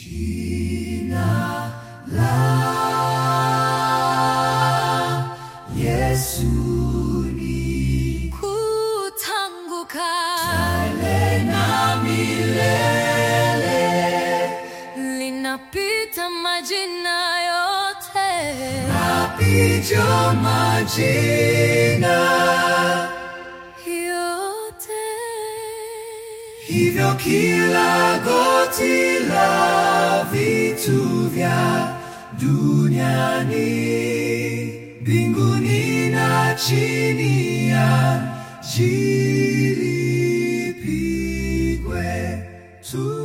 kutanguka linapita majina yote Picha majina yote hivyo kila goti la vitu vya duniani mbinguni na chini ya jilipigwe tu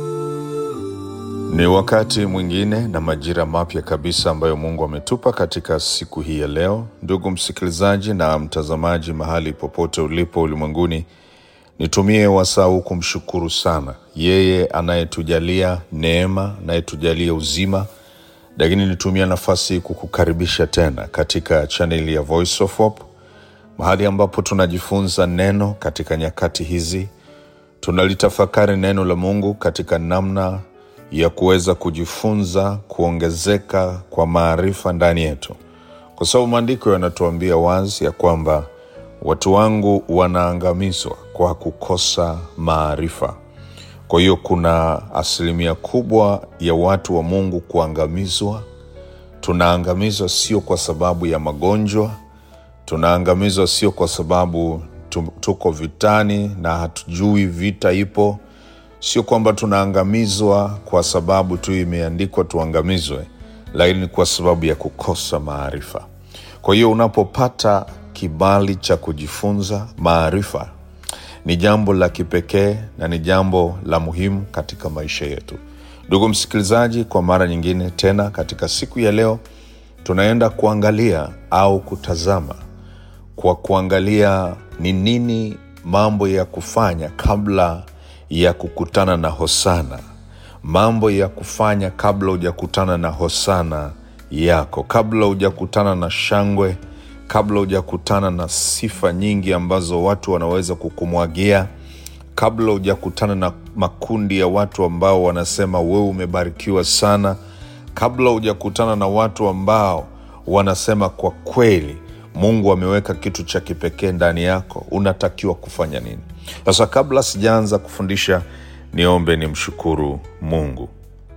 Ni wakati mwingine na majira mapya kabisa ambayo Mungu ametupa katika siku hii ya leo. Ndugu msikilizaji na mtazamaji, mahali popote ulipo ulimwenguni, nitumie wasaa huu kumshukuru sana yeye anayetujalia neema, anayetujalia uzima, lakini nitumia nafasi hii kukukaribisha tena katika chaneli ya Voice of Hope, mahali ambapo tunajifunza neno katika nyakati hizi tunalitafakari neno la Mungu katika namna ya kuweza kujifunza kuongezeka kwa maarifa ndani yetu, kwa sababu maandiko yanatuambia wazi ya kwamba watu wangu wanaangamizwa kwa kukosa maarifa. Kwa hiyo kuna asilimia kubwa ya watu wa Mungu kuangamizwa. Tunaangamizwa sio kwa sababu ya magonjwa, tunaangamizwa sio kwa sababu tu- tuko vitani na hatujui vita ipo, sio kwamba tunaangamizwa kwa sababu tu imeandikwa tuangamizwe, lakini ni kwa sababu ya kukosa maarifa. Kwa hiyo unapopata kibali cha kujifunza maarifa, ni jambo la kipekee na ni jambo la muhimu katika maisha yetu. Ndugu msikilizaji, kwa mara nyingine tena katika siku ya leo tunaenda kuangalia au kutazama kwa kuangalia ni nini mambo ya kufanya kabla ya kukutana na hosana, mambo ya kufanya kabla hujakutana na hosana yako, kabla hujakutana na shangwe, kabla hujakutana na sifa nyingi ambazo watu wanaweza kukumwagia, kabla hujakutana na makundi ya watu ambao wanasema wewe umebarikiwa sana, kabla hujakutana na watu ambao wanasema kwa kweli Mungu ameweka kitu cha kipekee ndani yako, unatakiwa kufanya nini? Sasa, kabla sijaanza kufundisha, niombe nimshukuru Mungu.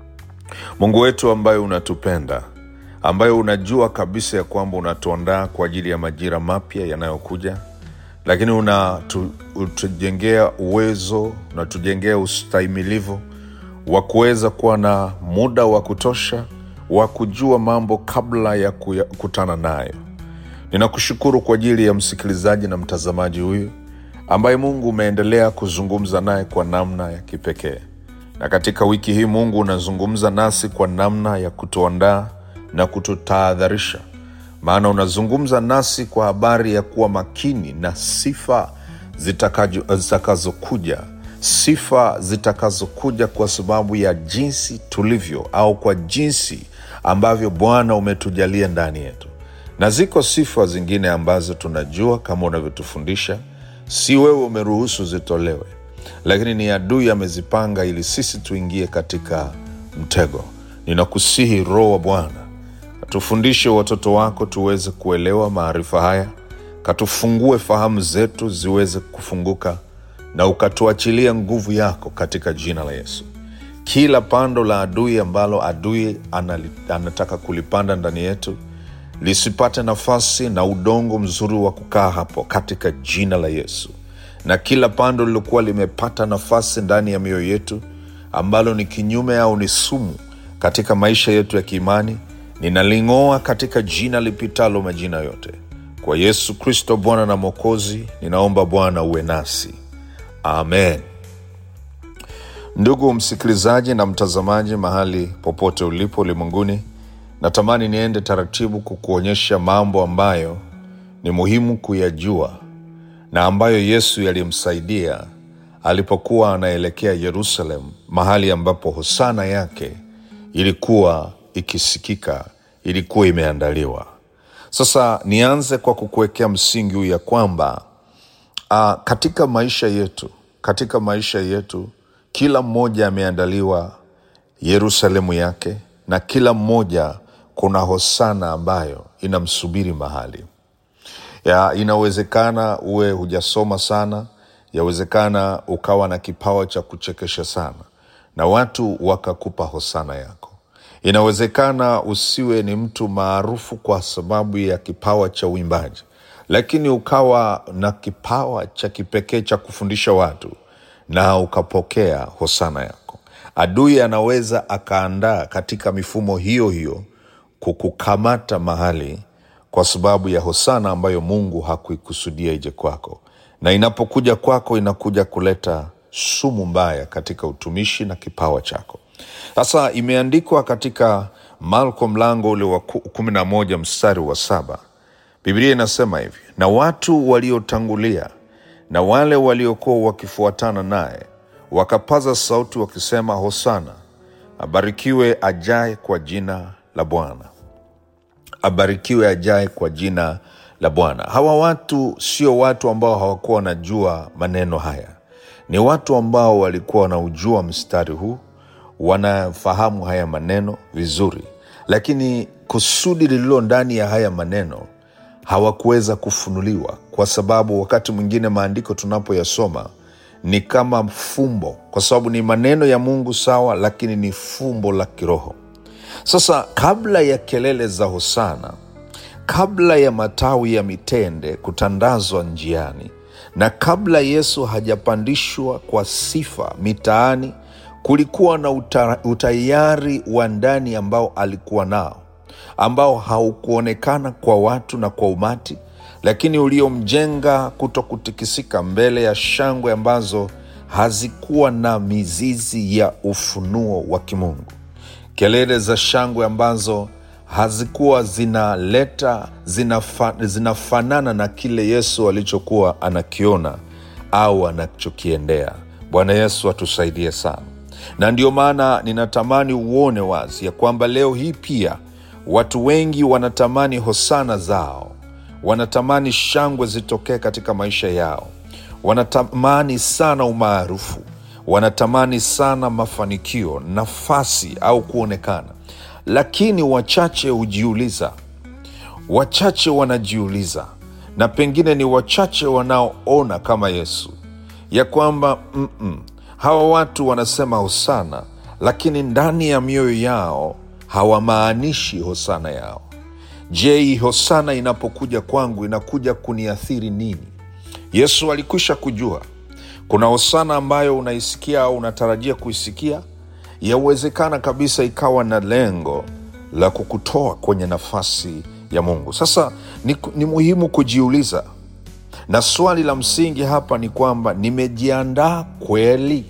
Mungu wetu ambaye unatupenda, ambaye unajua kabisa ya kwamba unatuandaa kwa ajili ya majira mapya yanayokuja, lakini unatu- unatujengea uwezo, unatujengea ustahimilivu wa kuweza kuwa na muda wa kutosha wa kujua mambo kabla ya kukutana nayo. Ninakushukuru kwa ajili ya msikilizaji na mtazamaji huyu ambaye Mungu umeendelea kuzungumza naye kwa namna ya kipekee, na katika wiki hii Mungu unazungumza nasi kwa namna ya kutuandaa na kututahadharisha, maana unazungumza nasi kwa habari ya kuwa makini na sifa zitakajo- zitakazokuja, sifa zitakazokuja kwa sababu ya jinsi tulivyo au kwa jinsi ambavyo Bwana umetujalia ndani yetu na ziko sifa zingine ambazo tunajua kama unavyotufundisha, si wewe umeruhusu zitolewe, lakini ni adui amezipanga ili sisi tuingie katika mtego. Ninakusihi Roho wa Bwana, katufundishe watoto wako tuweze kuelewa maarifa haya, katufungue fahamu zetu ziweze kufunguka, na ukatuachilia nguvu yako katika jina la Yesu kila pando la adui ambalo adui anali, anataka kulipanda ndani yetu lisipate nafasi na udongo mzuri wa kukaa hapo katika jina la Yesu. Na kila pando lilokuwa limepata nafasi ndani ya mioyo yetu ambalo ni kinyume au ni sumu katika maisha yetu ya kiimani, ninaling'oa katika jina lipitalo majina yote, kwa Yesu Kristo Bwana na Mwokozi. Ninaomba Bwana uwe nasi, amen. Ndugu msikilizaji na mtazamaji, mahali popote ulipo ulimwenguni, natamani niende taratibu kukuonyesha mambo ambayo ni muhimu kuyajua na ambayo Yesu yalimsaidia alipokuwa anaelekea Yerusalem, mahali ambapo hosana yake ilikuwa ikisikika, ilikuwa imeandaliwa. Sasa nianze kwa kukuwekea msingi huu ya kwamba uh, katika maisha yetu katika maisha yetu kila mmoja ameandaliwa Yerusalemu yake, na kila mmoja kuna hosana ambayo inamsubiri mahali ya inawezekana uwe hujasoma sana, yawezekana ukawa na kipawa cha kuchekesha sana na watu wakakupa hosana yako. Inawezekana usiwe ni mtu maarufu kwa sababu ya kipawa cha uimbaji, lakini ukawa na kipawa cha kipekee cha kufundisha watu na ukapokea hosana yako. Adui anaweza akaandaa katika mifumo hiyo hiyo kukukamata mahali kwa sababu ya hosana ambayo Mungu hakuikusudia ije kwako, na inapokuja kwako inakuja kuleta sumu mbaya katika utumishi na kipawa chako. Sasa imeandikwa katika Marko mlango ule wa ku- kumi na moja mstari wa saba Biblia inasema hivi, na watu waliotangulia na wale waliokuwa wakifuatana naye wakapaza sauti wakisema, Hosana, abarikiwe ajaye kwa jina la Bwana abarikiwe ajaye kwa jina la Bwana. Hawa watu sio watu ambao hawakuwa wanajua maneno haya, ni watu ambao walikuwa wanaujua mstari huu, wanafahamu haya maneno vizuri, lakini kusudi lililo ndani ya haya maneno hawakuweza kufunuliwa, kwa sababu wakati mwingine maandiko tunapoyasoma ni kama fumbo, kwa sababu ni maneno ya Mungu sawa, lakini ni fumbo la kiroho. Sasa kabla ya kelele za hosana, kabla ya matawi ya mitende kutandazwa njiani, na kabla Yesu hajapandishwa kwa sifa mitaani, kulikuwa na uta, utayari wa ndani ambao alikuwa nao, ambao haukuonekana kwa watu na kwa umati, lakini uliomjenga kuto kutikisika mbele ya shangwe ambazo hazikuwa na mizizi ya ufunuo wa kimungu kelele za shangwe ambazo hazikuwa zinaleta zinafa, zinafanana na kile Yesu alichokuwa anakiona au anachokiendea. Bwana Yesu atusaidie sana, na ndio maana ninatamani uone wazi ya kwamba leo hii pia watu wengi wanatamani hosana zao, wanatamani shangwe zitokee katika maisha yao, wanatamani sana umaarufu wanatamani sana mafanikio, nafasi au kuonekana, lakini wachache hujiuliza, wachache wanajiuliza, na pengine ni wachache wanaoona kama Yesu ya kwamba mm-mm, hawa watu wanasema hosana, lakini ndani ya mioyo yao hawamaanishi hosana yao. Je, hii hosana inapokuja kwangu inakuja kuniathiri nini? Yesu alikwisha kujua kuna hosana ambayo unaisikia au unatarajia kuisikia, yawezekana kabisa ikawa na lengo la kukutoa kwenye nafasi ya Mungu. Sasa ni, ni muhimu kujiuliza, na swali la msingi hapa ni kwamba nimejiandaa kweli?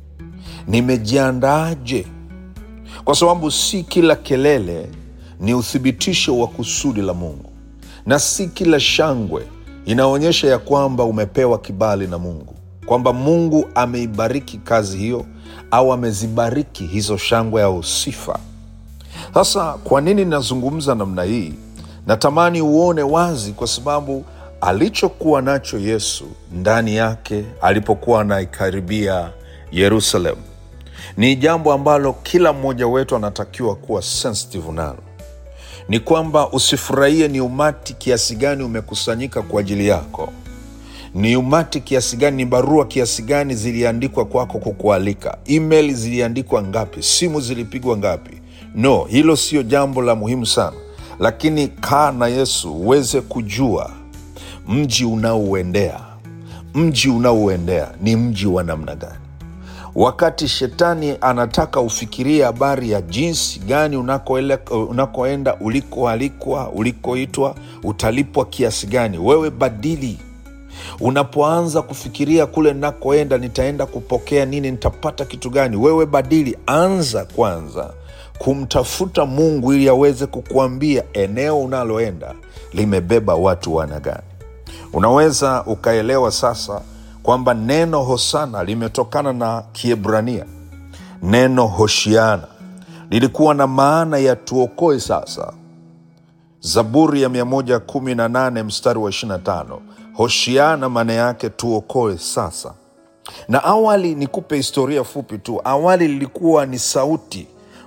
Nimejiandaaje? Kwa sababu si kila kelele ni uthibitisho wa kusudi la Mungu, na si kila shangwe inaonyesha ya kwamba umepewa kibali na Mungu kwamba Mungu ameibariki kazi hiyo au amezibariki hizo shangwe au sifa. Sasa kwa nini nazungumza namna hii? Natamani uone wazi, kwa sababu alichokuwa nacho Yesu ndani yake alipokuwa anaikaribia Yerusalemu ni jambo ambalo kila mmoja wetu anatakiwa kuwa sensitive nalo. Ni kwamba usifurahie ni umati kiasi gani umekusanyika kwa ajili yako ni umati kiasi gani, ni barua kiasi gani ziliandikwa kwako kukualika, email ziliandikwa ngapi, simu zilipigwa ngapi. No, hilo sio jambo la muhimu sana, lakini kaa na Yesu uweze kujua mji unaouendea, mji unaouendea ni mji wa namna gani. Wakati shetani anataka ufikirie habari ya jinsi gani unakoele- unakoenda, ulikoalikwa, ulikoitwa, utalipwa kiasi gani, wewe badili Unapoanza kufikiria kule nakoenda, nitaenda kupokea nini, nitapata kitu gani, wewe badili, anza kwanza kumtafuta Mungu ili aweze kukuambia eneo unaloenda limebeba watu wana gani. Unaweza ukaelewa sasa kwamba neno hosana limetokana na Kiebrania. Neno hoshiana lilikuwa na maana ya tuokoe sasa. Zaburi ya 118 mstari wa 25 Hoshiana maana yake tuokoe sasa. Na awali, nikupe historia fupi tu. Awali lilikuwa ni sauti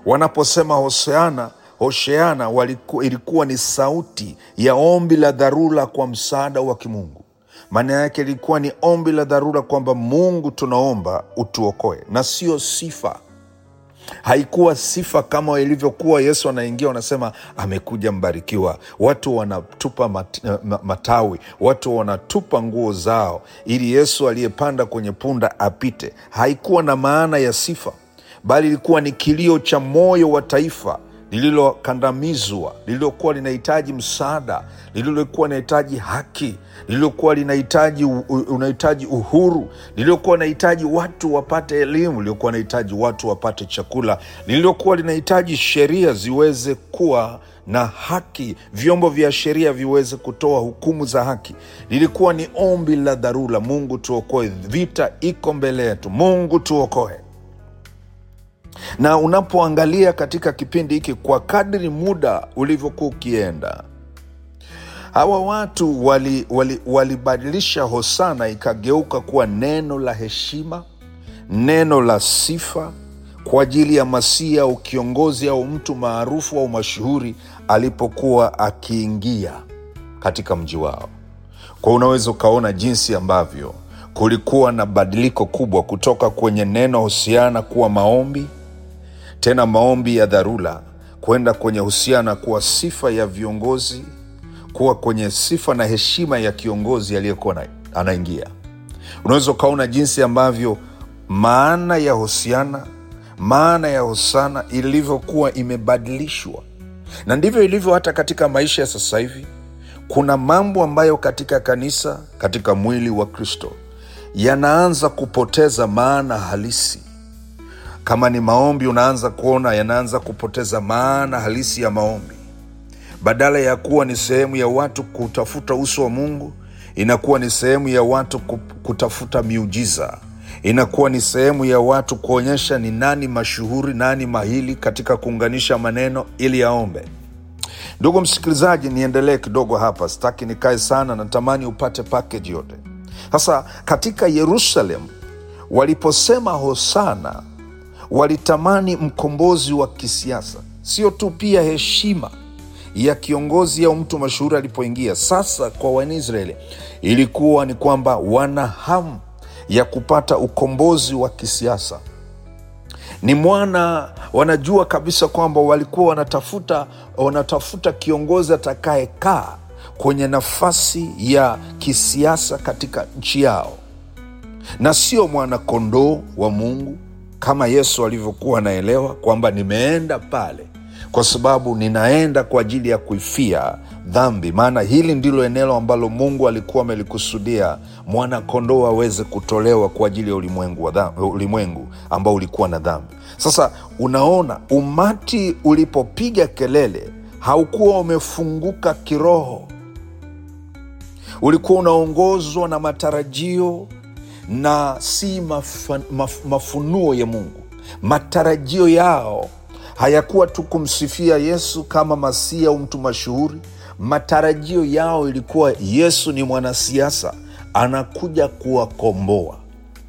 wanaposema hoseana hosheana waliku, ilikuwa ni sauti ya ombi la dharura kwa msaada wa kimungu maana yake ilikuwa ni ombi la dharura kwamba mungu tunaomba utuokoe na sio sifa haikuwa sifa kama ilivyokuwa yesu anaingia wanasema amekuja mbarikiwa watu wanatupa mat, ma- matawi watu wanatupa nguo zao ili yesu aliyepanda kwenye punda apite haikuwa na maana ya sifa bali ilikuwa ni kilio cha moyo wa taifa lililokandamizwa lililokuwa linahitaji msaada lililokuwa linahitaji haki lililokuwa linahitaji u- u- unahitaji uhuru lililokuwa linahitaji watu wapate elimu lililokuwa linahitaji watu wapate chakula lililokuwa linahitaji sheria ziweze kuwa na haki vyombo vya sheria viweze kutoa hukumu za haki lilikuwa ni ombi la dharura mungu tuokoe vita iko mbele yetu mungu tuokoe na unapoangalia katika kipindi hiki kwa kadri muda ulivyokuwa ukienda hawa watu walibadilisha wali, wali walibadilisha hosana ikageuka kuwa neno la heshima neno la sifa kwa ajili ya masia au kiongozi au mtu maarufu au mashuhuri alipokuwa akiingia katika mji wao kwa unaweza ukaona jinsi ambavyo kulikuwa na badiliko kubwa kutoka kwenye neno husiana kuwa maombi tena maombi ya dharura kwenda kwenye husiana kuwa sifa ya viongozi kuwa kwenye sifa na heshima ya kiongozi aliyekuwa na- anaingia unaweza ukaona jinsi ambavyo maana ya husiana maana ya hosana ilivyokuwa imebadilishwa na ndivyo ilivyo hata katika maisha ya sasa hivi kuna mambo ambayo katika kanisa katika mwili wa kristo yanaanza kupoteza maana halisi kama ni maombi unaanza kuona yanaanza kupoteza maana halisi ya maombi badala ya kuwa ni sehemu ya watu kutafuta uso wa mungu inakuwa ni sehemu ya watu ku- kutafuta miujiza inakuwa ni sehemu ya watu kuonyesha ni nani mashuhuri nani mahili katika kuunganisha maneno ili aombe ndugu msikilizaji niendelee kidogo hapa sitaki nikae sana natamani upate package yote sasa katika yerusalem waliposema hosana walitamani mkombozi wa kisiasa sio tu pia heshima ya kiongozi au mtu mashuhuri alipoingia sasa kwa wanisraeli ilikuwa ni kwamba wana hamu ya kupata ukombozi wa kisiasa ni mwana wanajua kabisa kwamba walikuwa wanatafuta wanatafuta kiongozi atakayekaa kwenye nafasi ya kisiasa katika nchi yao na sio mwanakondoo wa mungu kama yesu alivyokuwa anaelewa kwamba nimeenda pale kwa sababu ninaenda kwa ajili ya kuifia dhambi maana hili ndilo eneo ambalo mungu alikuwa amelikusudia mwanakondoo aweze kutolewa kwa ajili ya ulimwengu, wa dhambi, ulimwengu ambao ulikuwa na dhambi sasa unaona umati ulipopiga kelele haukuwa umefunguka kiroho ulikuwa unaongozwa na matarajio na si mafa, maf, mafunuo ya mungu matarajio yao hayakuwa tu kumsifia yesu kama masia au mtu mashuhuri matarajio yao ilikuwa yesu ni mwanasiasa anakuja kuwakomboa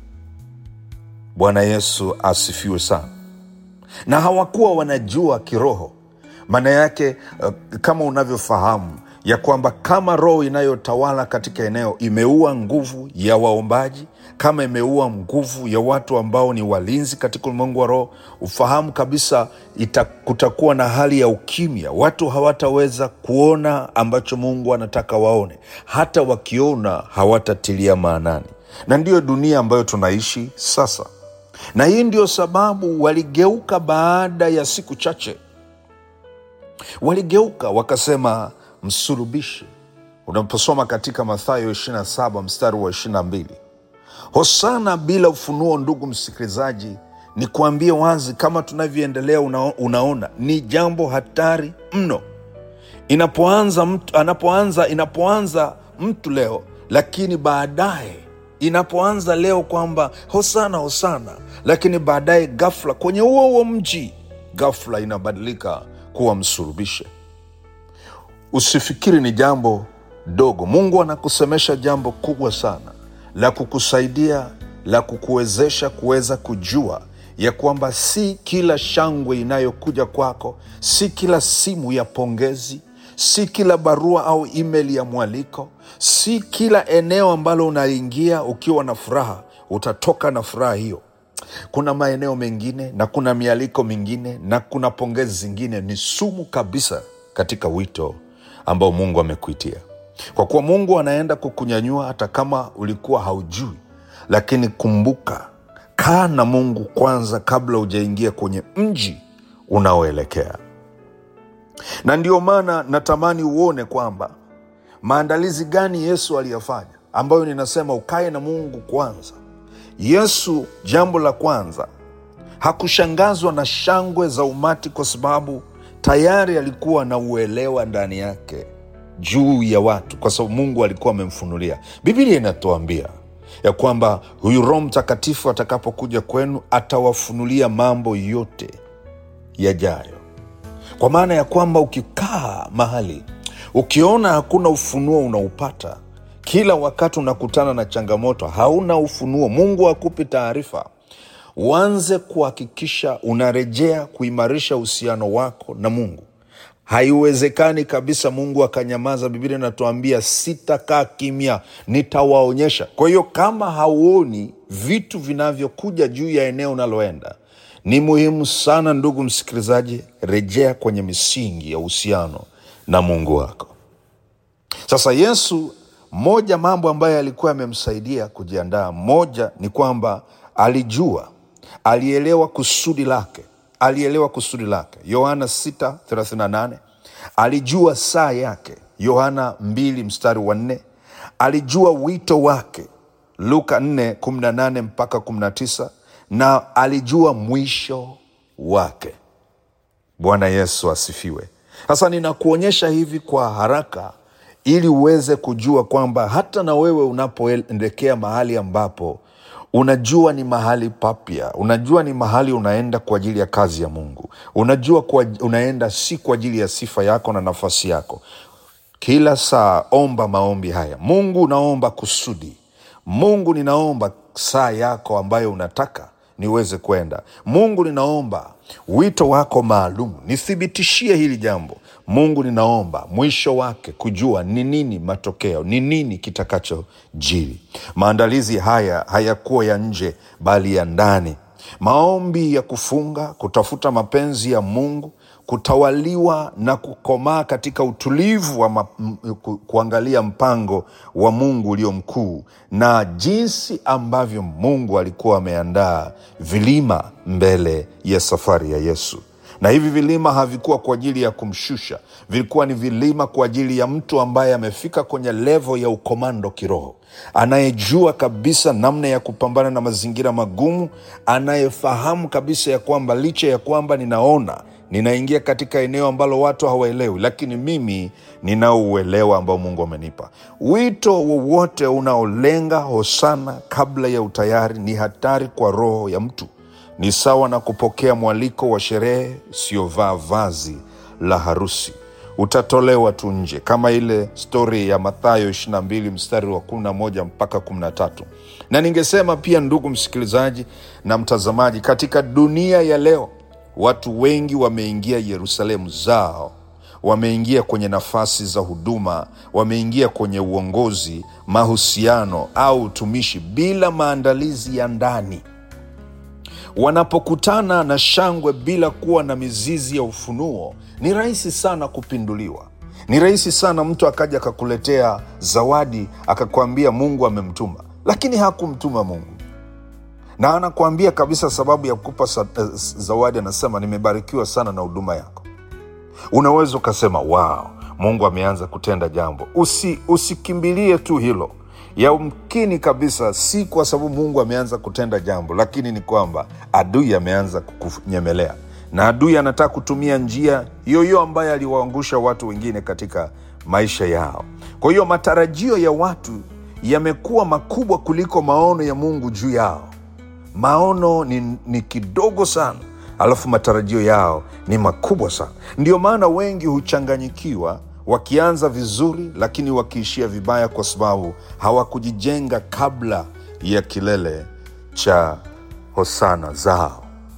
bwana yesu asifiwe sana na hawakuwa wanajua kiroho maana yake uh, kama unavyofahamu ya kwamba kama roho inayotawala katika eneo imeua nguvu ya waombaji kama imeua nguvu ya watu ambao ni walinzi katika ulimwengu wa roho ufahamu kabisa ita, kutakuwa na hali ya ukimya watu hawataweza kuona ambacho mungu anataka waone hata wakiona hawatatilia maanani na ndiyo dunia ambayo tunaishi sasa na hii ndio sababu waligeuka baada ya siku chache waligeuka wakasema msulubishe unaposoma katika mathayo 27 mstari wa 22 hosana bila ufunuo ndugu msikilizaji ni kuambie wazi kama tunavyoendelea una, unaona ni jambo hatari mno inapoanza mtu, anapoanza inapoanza mtu leo lakini baadaye inapoanza leo kwamba hosana hosana lakini baadaye gafla kwenye huo huo mji gafla inabadilika kuwa msulubishe usifikiri ni jambo dogo mungu anakusemesha jambo kubwa sana la kukusaidia la kukuwezesha kuweza kujua ya kwamba si kila shangwe inayokuja kwako, si kila simu ya pongezi, si kila barua au email ya mwaliko, si kila eneo ambalo unaingia ukiwa na furaha utatoka na furaha hiyo. Kuna maeneo mengine na kuna mialiko mingine na kuna pongezi zingine ni sumu kabisa katika wito ambao Mungu amekuitia, kwa kuwa Mungu anaenda kukunyanyua hata kama ulikuwa haujui. Lakini kumbuka, kaa na Mungu kwanza kabla hujaingia kwenye mji unaoelekea. Na ndio maana natamani uone kwamba maandalizi gani Yesu aliyafanya, ambayo ninasema ukae na Mungu kwanza. Yesu, jambo la kwanza, hakushangazwa na shangwe za umati, kwa sababu tayari alikuwa na uelewa ndani yake juu ya watu, kwa sababu Mungu alikuwa amemfunulia. Biblia inatuambia ya kwamba huyu Roho Mtakatifu atakapokuja kwenu atawafunulia mambo yote yajayo, kwa maana ya kwamba ukikaa mahali ukiona hakuna ufunuo unaupata kila wakati unakutana na changamoto, hauna ufunuo, Mungu hakupi taarifa, uanze kuhakikisha unarejea kuimarisha uhusiano wako na Mungu. Haiwezekani kabisa Mungu akanyamaza. Biblia inatuambia sitakaa kimya, nitawaonyesha. Kwa hiyo kama hauoni vitu vinavyokuja juu ya eneo unaloenda, ni muhimu sana, ndugu msikilizaji, rejea kwenye misingi ya uhusiano na Mungu wako. Sasa Yesu, moja mambo ambayo alikuwa amemsaidia kujiandaa, moja ni kwamba alijua, alielewa kusudi lake, alielewa kusudi lake. Yohana 6:38 alijua saa yake. Yohana 2 mstari wa 4 alijua wito wake. Luka 4:18 mpaka 19 na alijua mwisho wake. Bwana Yesu asifiwe. Sasa ninakuonyesha hivi kwa haraka ili uweze kujua kwamba hata na wewe unapoelekea mahali ambapo unajua ni mahali papya, unajua ni mahali unaenda kwa ajili ya kazi ya Mungu, unajua kwa, unaenda si kwa ajili ya sifa yako na nafasi yako. Kila saa omba maombi haya: Mungu, naomba kusudi. Mungu, ninaomba saa yako ambayo unataka niweze kwenda. Mungu, ninaomba wito wako maalum, nithibitishie hili jambo. Mungu, ninaomba mwisho wake kujua ni nini matokeo, ni nini kitakachojiri. Maandalizi haya hayakuwa ya nje, bali ya ndani. Maombi ya kufunga, kutafuta mapenzi ya Mungu, kutawaliwa na kukomaa katika utulivu wa ma, m, ku, kuangalia mpango wa Mungu ulio mkuu na jinsi ambavyo Mungu alikuwa ameandaa vilima mbele ya safari ya Yesu. Na hivi vilima havikuwa kwa ajili ya kumshusha, vilikuwa ni vilima kwa ajili ya mtu ambaye amefika kwenye levo ya ukomando kiroho, anayejua kabisa namna ya kupambana na mazingira magumu, anayefahamu kabisa ya kwamba licha ya kwamba ninaona ninaingia katika eneo ambalo watu hawaelewi, lakini mimi ninauelewa ambao Mungu amenipa. Wito wowote unaolenga hosana kabla ya utayari ni hatari kwa roho ya mtu. Ni sawa na kupokea mwaliko wa sherehe usiovaa vazi la harusi. Utatolewa tu nje, kama ile stori ya Mathayo 22 mstari wa 11 mpaka 13. Na ningesema pia, ndugu msikilizaji na mtazamaji, katika dunia ya leo watu wengi wameingia Yerusalemu zao, wameingia kwenye nafasi za huduma, wameingia kwenye uongozi, mahusiano au utumishi bila maandalizi ya ndani. Wanapokutana na shangwe bila kuwa na mizizi ya ufunuo, ni rahisi sana kupinduliwa. Ni rahisi sana mtu akaja akakuletea zawadi akakwambia Mungu amemtuma, lakini hakumtuma Mungu na anakuambia kabisa sababu ya kukupa sa, eh, zawadi, anasema nimebarikiwa sana na huduma yako. Unaweza ukasema wow, Mungu ameanza kutenda jambo. Usi, usikimbilie tu hilo. Yamkini kabisa si kwa sababu Mungu ameanza kutenda jambo, lakini ni kwamba adui ameanza kukunyemelea, na adui anataka kutumia njia hiyo hiyo ambayo aliwaangusha watu wengine katika maisha yao. Kwa hiyo matarajio ya watu yamekuwa makubwa kuliko maono ya Mungu juu yao. Maono ni, ni kidogo sana, alafu matarajio yao ni makubwa sana. Ndio maana wengi huchanganyikiwa wakianza vizuri, lakini wakiishia vibaya, kwa sababu hawakujijenga kabla ya kilele cha hosana zao.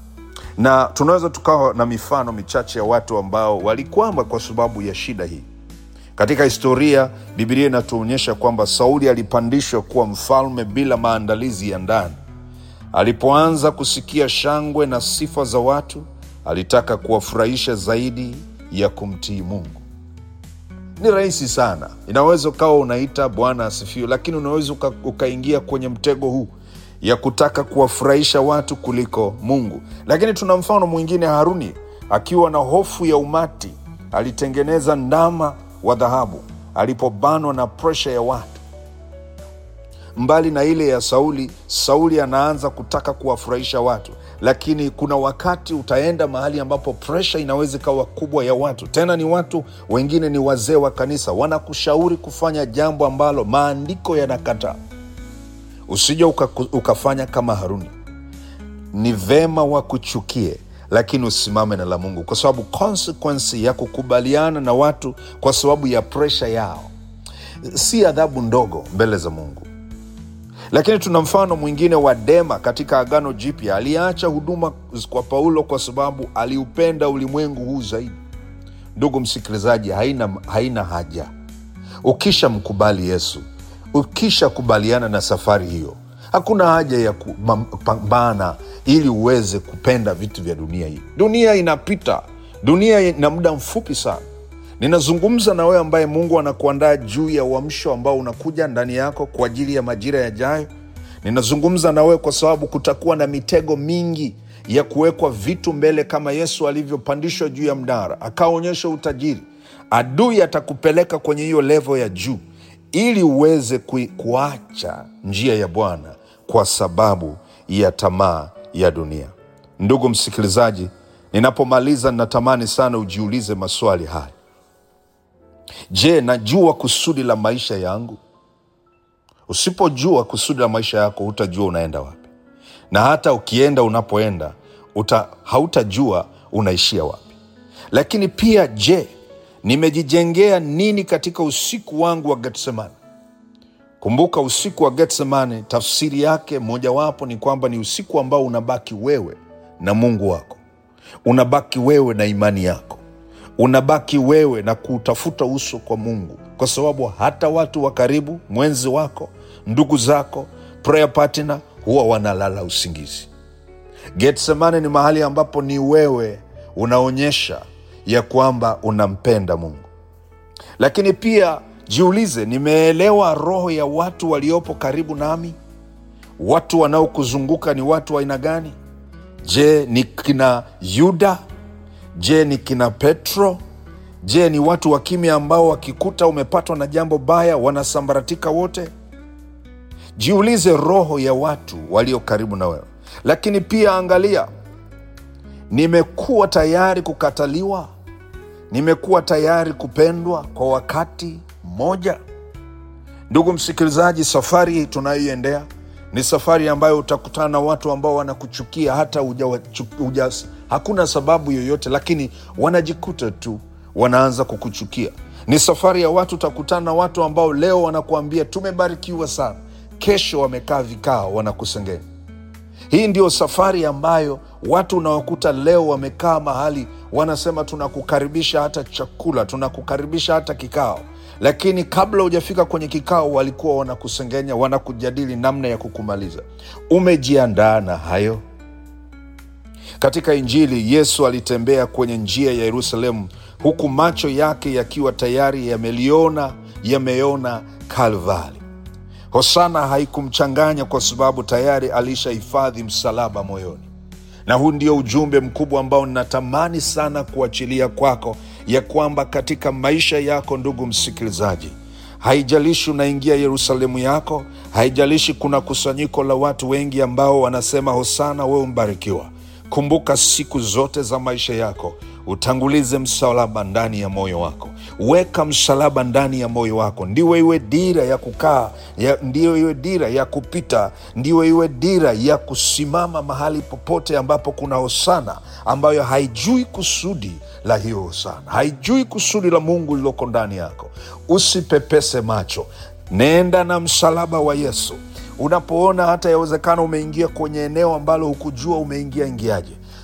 na tunaweza tukawa na mifano michache ya watu ambao walikwama kwa sababu ya shida hii katika historia bibilia inatuonyesha kwamba sauli alipandishwa kuwa mfalme bila maandalizi ya ndani alipoanza kusikia shangwe na sifa za watu alitaka kuwafurahisha zaidi ya kumtii mungu ni rahisi sana inaweza ukawa unaita bwana asifiwe lakini unaweza uka, ukaingia kwenye mtego huu ya kutaka kuwafurahisha watu kuliko mungu lakini tuna mfano mwingine haruni akiwa na hofu ya umati alitengeneza ndama wa dhahabu alipobanwa na presha ya watu mbali na ile ya sauli sauli anaanza kutaka kuwafurahisha watu lakini kuna wakati utaenda mahali ambapo presha inaweza ikawa kubwa ya watu tena ni watu wengine ni wazee wa kanisa wanakushauri kufanya jambo ambalo maandiko yanakataa usija uka, ukafanya kama haruni ni vema wakuchukie lakini usimame na la mungu kwa sababu konsekwensi ya kukubaliana na watu kwa sababu ya presha yao si adhabu ndogo mbele za mungu lakini tuna mfano mwingine wa dema katika agano jipya aliyeacha huduma kwa paulo kwa sababu aliupenda ulimwengu huu zaidi ndugu msikilizaji haina, haina haja ukisha mkubali yesu ukisha kubaliana na safari hiyo hakuna haja ya kupambana ili uweze kupenda vitu vya dunia hii dunia inapita dunia ina muda mfupi sana ninazungumza na wewe ambaye mungu anakuandaa juu ya uamsho ambao unakuja ndani yako kwa ajili ya majira yajayo ninazungumza na wewe kwa sababu kutakuwa na mitego mingi ya kuwekwa vitu mbele kama yesu alivyopandishwa juu ya mdara akaonyesha utajiri adui atakupeleka kwenye hiyo levo ya juu ili uweze kui, kuacha njia ya bwana kwa sababu ya tamaa ya dunia ndugu msikilizaji ninapomaliza ninatamani sana ujiulize maswali haya je najua kusudi la maisha yangu usipojua kusudi la maisha yako hutajua unaenda wapi na hata ukienda unapoenda uta, hautajua unaishia wapi lakini pia je nimejijengea nini katika usiku wangu wa getsemani kumbuka usiku wa getsemani tafsiri yake mojawapo ni kwamba ni usiku ambao unabaki wewe na mungu wako unabaki wewe na imani yako unabaki wewe na kuutafuta uso kwa mungu kwa sababu hata watu wa karibu mwenzi wako ndugu zako prayer partner huwa wanalala usingizi getsemane ni mahali ambapo ni wewe unaonyesha ya kwamba unampenda mungu lakini pia jiulize nimeelewa roho ya watu waliopo karibu nami watu wanaokuzunguka ni watu wa aina gani je ni kina yuda je ni kina petro je ni watu wa kimya ambao wakikuta umepatwa na jambo baya wanasambaratika wote jiulize roho ya watu walio karibu na wewe lakini pia angalia nimekuwa tayari kukataliwa nimekuwa tayari kupendwa kwa wakati mmoja ndugu msikilizaji safari hii tunayoiendea ni safari ambayo utakutana na watu ambao wanakuchukia hata uja, uja, hakuna sababu yoyote lakini wanajikuta tu wanaanza kukuchukia ni safari ya watu utakutana na watu ambao leo wanakuambia tumebarikiwa sana kesho wamekaa vikao wanakusengenya hii ndio safari ambayo watu unawakuta leo wamekaa mahali wanasema tunakukaribisha hata chakula tunakukaribisha hata kikao lakini kabla hujafika kwenye kikao walikuwa wanakusengenya wanakujadili namna ya kukumaliza umejiandaa na hayo katika injili yesu alitembea kwenye njia ya yerusalemu huku macho yake yakiwa tayari yameliona yameona kalvari hosana haikumchanganya kwa sababu tayari alishahifadhi msalaba moyoni na huu ndio ujumbe mkubwa ambao ninatamani sana kuachilia kwako ya kwamba katika maisha yako ndugu msikilizaji haijalishi unaingia yerusalemu yako haijalishi kuna kusanyiko la watu wengi ambao wanasema hosana wewe mbarikiwa kumbuka siku zote za maisha yako utangulize msalaba ndani ya moyo wako weka msalaba ndani ya moyo wako ndiwe iwe dira ya kukaa ya, ndiyo iwe dira ya kupita ndiyo iwe dira ya kusimama mahali popote ambapo kuna hosana ambayo haijui kusudi la hiyo hosana haijui kusudi la mungu lililoko ndani yako usipepese macho nenda na msalaba wa yesu unapoona hata yawezekana umeingia kwenye eneo ambalo hukujua umeingia ingiaje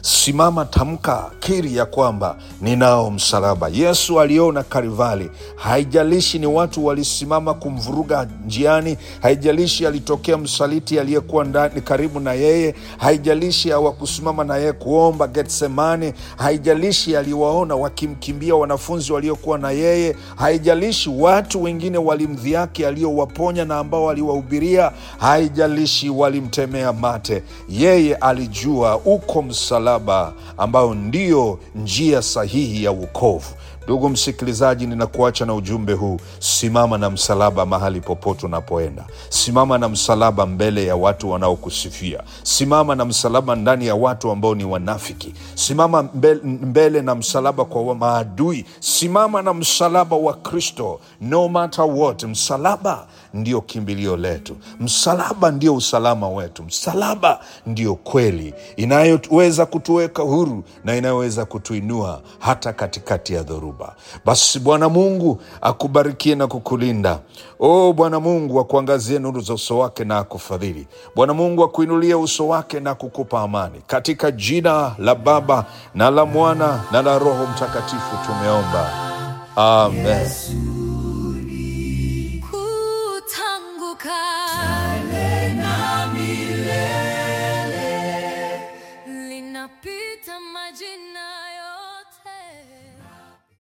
simama, tamka, kiri ya kwamba ninao msalaba. Yesu aliona Karivali, haijalishi ni watu walisimama kumvuruga njiani, haijalishi alitokea msaliti aliyekuwa ndani karibu na yeye, haijalishi hawakusimama na yeye kuomba Getsemani, haijalishi aliwaona wakimkimbia wanafunzi waliokuwa na yeye, haijalishi watu wengine walimdhihaki aliowaponya na ambao aliwahubiria, haijalishi walimtemea mate, yeye alijua uko msalaba ambao ndio njia sahihi ya wokovu. Ndugu msikilizaji, ninakuacha na ujumbe huu: simama na msalaba mahali popote unapoenda. Simama na msalaba mbele ya watu wanaokusifia. Simama na msalaba ndani ya watu ambao ni wanafiki. Simama mbele, mbele na msalaba kwa wa maadui. Simama na msalaba wa Kristo, no matter what. Msalaba ndio kimbilio letu, msalaba ndio usalama wetu, msalaba ndio kweli inayoweza kutuweka huru na inayoweza kutuinua hata katikati ya dhoruba. Basi Bwana Mungu akubarikie na kukulinda. O Bwana Mungu akuangazie nuru za uso wake na akufadhili. Bwana Mungu akuinulie uso wake na kukupa amani, katika jina la Baba na la Mwana na la Roho Mtakatifu tumeomba, amen.